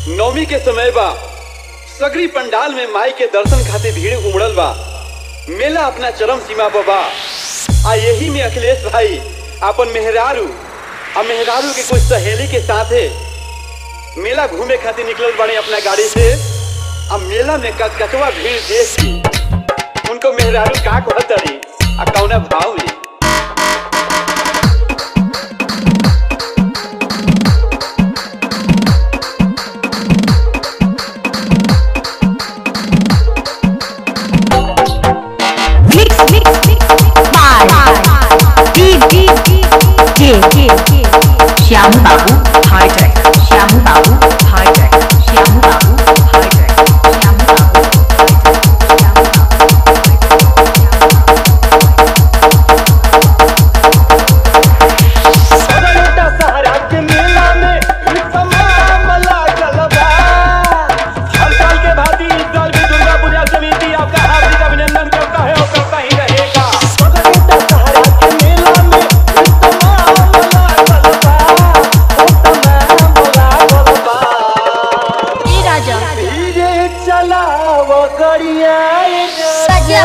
नवमी के समय बा सगरी पंडाल में माई के दर्शन खातिर भीड़ उमड़ल बा मेला अपना चरम सीमा पर बा आ यही में अखिलेश भाई अपन मेहरारू आ मेहरारू के कुछ सहेली के साथे मेला घूमे खातिर निकलल बाड़े अपना गाड़ी से आ मेला में कचकचवा भीड़ देख के उनको मेहरारू का कहतरी आ कौना भाव में Mix, mix, mix, by D D D J J Shyam Babu High Tech Shyam Babu High Tech Shyam Babu High Tech Shyam Babu Shyam Babu छोटा सहारा के मेला में तमाम लागल बा हर साल के भांति इस साल भी दुर्गा पूजा समिति आपका हार्दिक अभिनंदन करता है और करता ही रहेगा छोटा सहारा के मेला में तमाम लागल बा ओ तमाम लागल बा E Raja धीरे चलाओ गड़िया Raja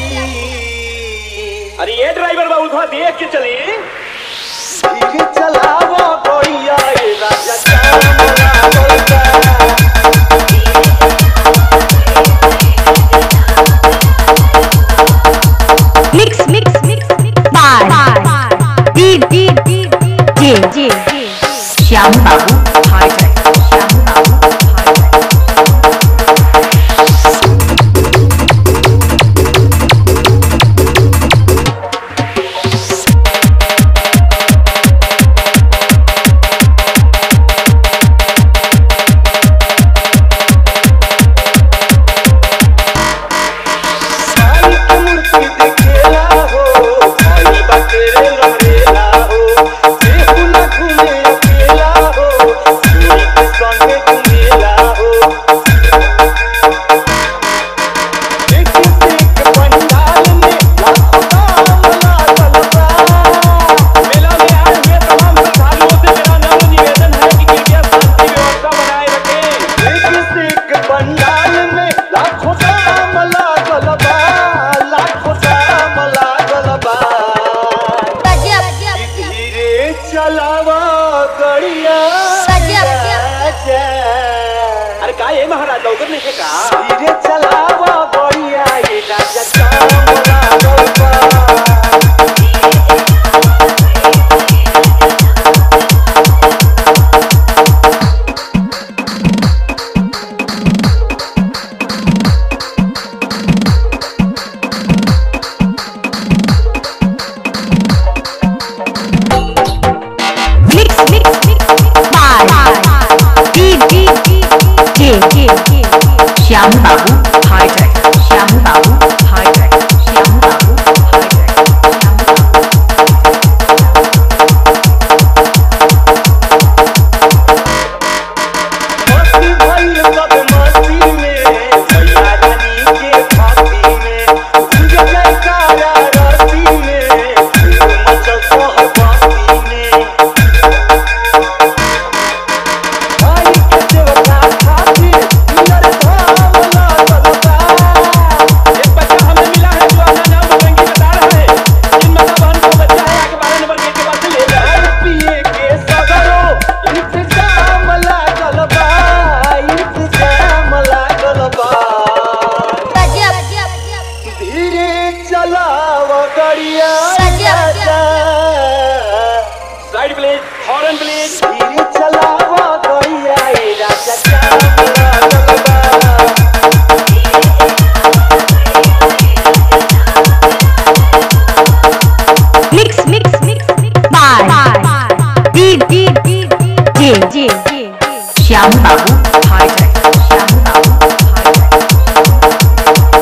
अरे ये ड्राइवर बाबू थोड़ा देख के चली धीरे चलाओ गड़िया राजा श्याम लागल बा Mix, mix, mix, mix by D D D J J Shyam Babu High Tech Shyam Babu High Tech साई की मूर्ति दिखेला हो भाई बकरे लहरेला हो केहू न घूमे अकेला हो चोरी के संगे घूमेला हो एक एक पंडाल में लाखों दाम लागल बा मेला में आए हुए तमाम श्रद्धालुओं से मेरा नम्र निवेदन है कि कृपया शांति व्यवस्था बनाए रखें एक एक पंडाल में लाखों दाम लागल बा लाखों दाम लागल बा धीरे चलावा गड़िया राजा। अरे का ये महाराज लौकर नहीं है का धीरे चलावा गड़िया ये राजा काम लागल बा। Mix, mix, mix, by D D D J J Shyam Babu High Tech Shyam Babu High Tech Shyam Babu High Tech Shyam Babu मस्ती भइल सब मस्ती में भैया रानी के फांसी में गूंज जयकारा रस्ती में धूम मचल सोहबाती में भाई के सेवका खातिर नियर धाम लागल बा एक बच्चा हमें मिला है जो अपना नाम बजरंगी बता रहा है जिन माता बहन को बच्चा है आके बारह नंबर गेट के पास से ले जाए खाए पिए के सगरो इंतजाम लागल बा इंतजाम लागल बा धीरे चलाव गड़िया राजा साइड प्लीज हॉर्न प्लीज धीरे चलाव गड़िया ए राजा जाम लागल बा Mix, mix, mix, mix by D D D J J Shyam Babu High Tech Shyam Babu High Tech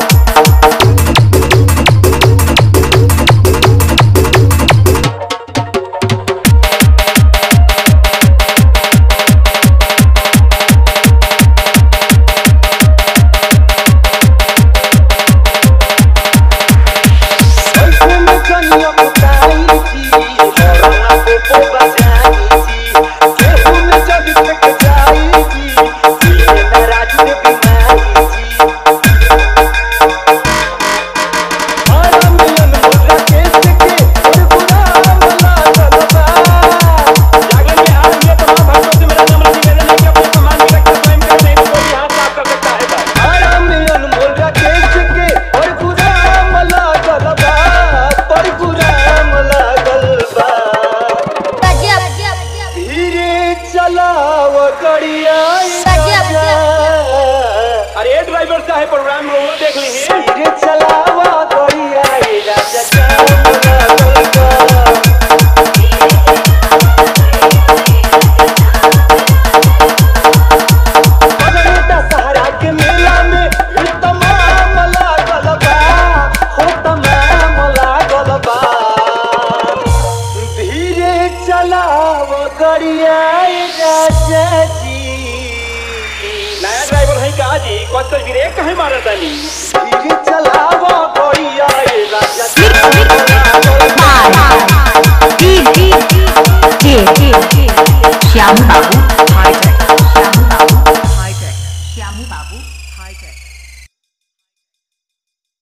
ऐसे में कनिया पुताई जी हरना पे बजाई जी केहू में जग तक जाई जी चलाव गड़िया गजब। अरे ड्राइवर साहब प्रोग्राम रोज देख लीजिए धीरे चलावा गड़िया राजा जाम लागल बा। बगलेटा सहारा के मेला में ई तमाम लागल बा, हो तमाम लागल बा। धीरे चलाव गड़िया राजा जी नया ड्राइवर है का जी कौन सा ब्रेक कहे मारा तानी धीरे चला